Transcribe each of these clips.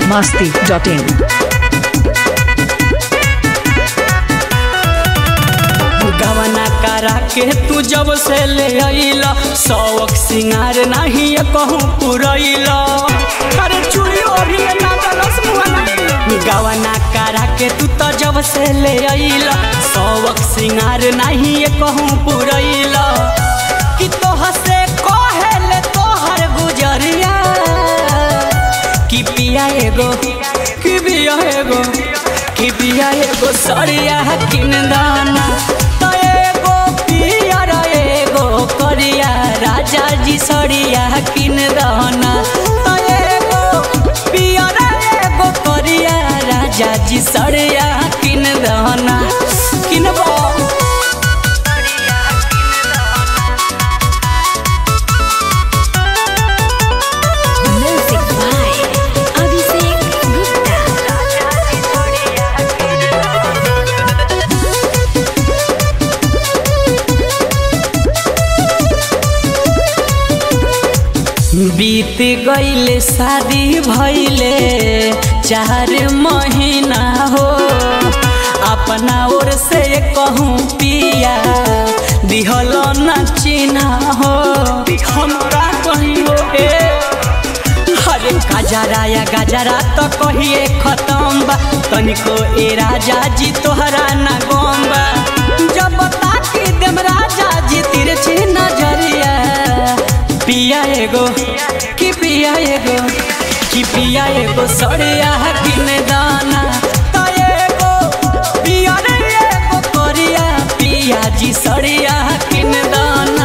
masti.in. गवना करा के तू जब से ले अइल शौक सिंगार नहीं कहूँ पुरैल अरे चूड़ी ओढ़ी ना दलस मुहना गवना करा के तू तो जब से ले अइल शौक सिंगार नहीं कहूँ पुरैल कि तोह से कहेले तोहर गुजरिया कि पिया एगो कि पिया एगो कि पिया एगो सरिया किन दाना तो एगो पिया र एगो करिया राजा जी सरिया किन दाना तो एगो पिया र एगो करिया राजा जी सरिया किन दाना किनबो Music by Abhishek Gupta. बीत गईले शादी भइले चार महीना हो अपना ओर से कहूँ पिया दिहल न चिन्हा हो हम का कहीं हो ए अरे गजरा या गजरा तो कहिए खत्म बा तनिको ए राजा जी तोहरा ना गम बा जब ताकि देम राजा जी तिरछी नजरिया पिया एगो कि पिया एगो कि पिया एगो सड़िया किन दाना तो एगो पिया रे एगो करिया पिया जी सड़िया किन दाना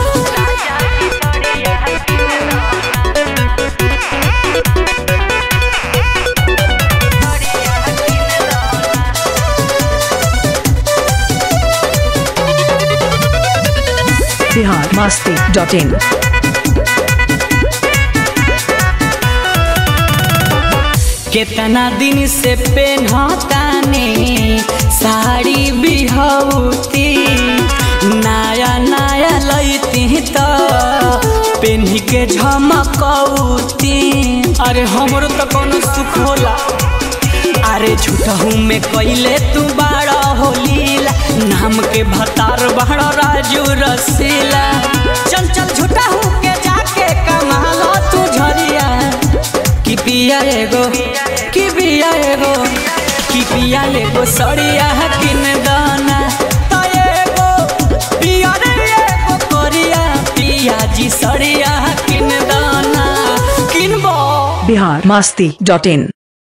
Bihar masti.in. कितना दिन से पेन्हताने साड़ी बिहौती नया नया लैती तो पेन्ही के झमकौती अरे हमरो तो कोनो सुख होला अरे झूठहू में कैले तू बाड़ा होलीला नाम के भतार बाड़ा राजू रसीला चल चल झूठहू के जाके कमालो तू झरिया कि पिया एगो कि पिया एगो कि पिया एगो सड़िया किन दाना तो एगो पिया रे एगो करिया पिया जी सड़िया किन दाना किनबो Bihar masti.in.